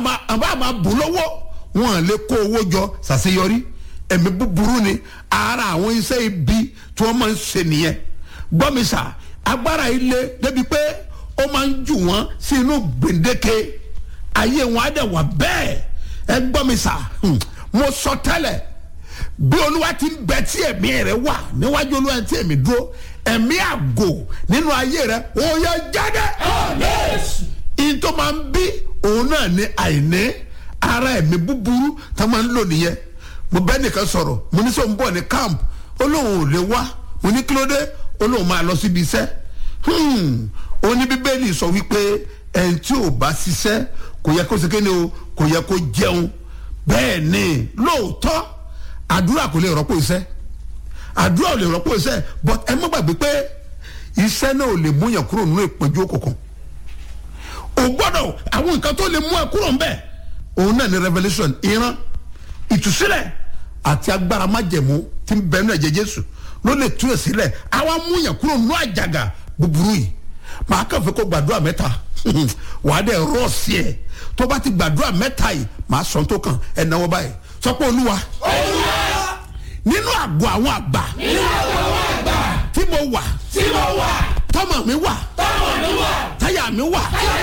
àbá àmà bù lọ́wọ́ wọn lè kó owó jọ ṣàṣeyọrí ẹ̀mí búburú ni ara àwọn iṣẹ́ ibi tí wọ́n máa ń ṣe nìyẹn gbọ́mísà agbára ilé débi pé ó máa ń jù wọ́n sí inú gbèǹdéke ayé wọn á dẹ̀ wà bẹ́ẹ̀ ẹ gbọ́mísà mo sọ tẹ́lẹ̀ bí olúwa ti ń bẹ tí ẹ̀mí rẹ wà níwájú olúwa tí ẹ̀mí dúró ẹ̀mí àgò nínú ayé rẹ ó yẹ jáde. ìyẹn tó máa ń bí òun náà ní àìní ara ẹ̀mí búburú tá a máa ń lò nìyẹn mo bẹ́ nìkan sọ̀rọ̀ mo ní sọ ń bọ̀ ní camp ó lóun ò lè wá mo ní kí ló dé ó lóun máa lọ síbi iṣẹ́ ó ní bíbélì sọ wípé ẹni tí ò bá ṣiṣẹ́ kò yẹ kó ṣe kéde o kò yẹ kó jẹun bẹ́ẹ̀ ni lóòótọ́ àdúrà kò lè rọ́pò iṣẹ́ àdúrà ò lè rọ́pò iṣẹ́ but ẹ má gbàgbé pé iṣẹ́ náà ò lè mú yàn kúrò nínú ìpọ́njú òkùnkùn o gbọ́dọ̀ àwọn nǹkan tó lè mú ẹ kúrò ń bẹ̀ òun náà ni revolution ìran ìtúsílẹ̀ àti agbára májẹ̀mú tí ń bẹ nínú ẹ̀jẹ̀ jésù ló lè tú ẹ̀ sílẹ̀ àwa mú yàn kúrò nínú àjàgà búburú yìí màá kàn fẹ́ kó gbàdúrà mẹ́ta wàá dẹ̀ rọ̀ sí ẹ̀ tó bá ti gbàdúrà mẹ́ta yìí màá sọ tó kàn ẹ̀ náwó báyìí sọ pé olúwa nínú àgọ́ àwọn àgbà nínú àwọn àwọn àgbà tí mo wà tí mo wà tọmọ mi wà tọ́mọ mi wà táyà mi wà táyà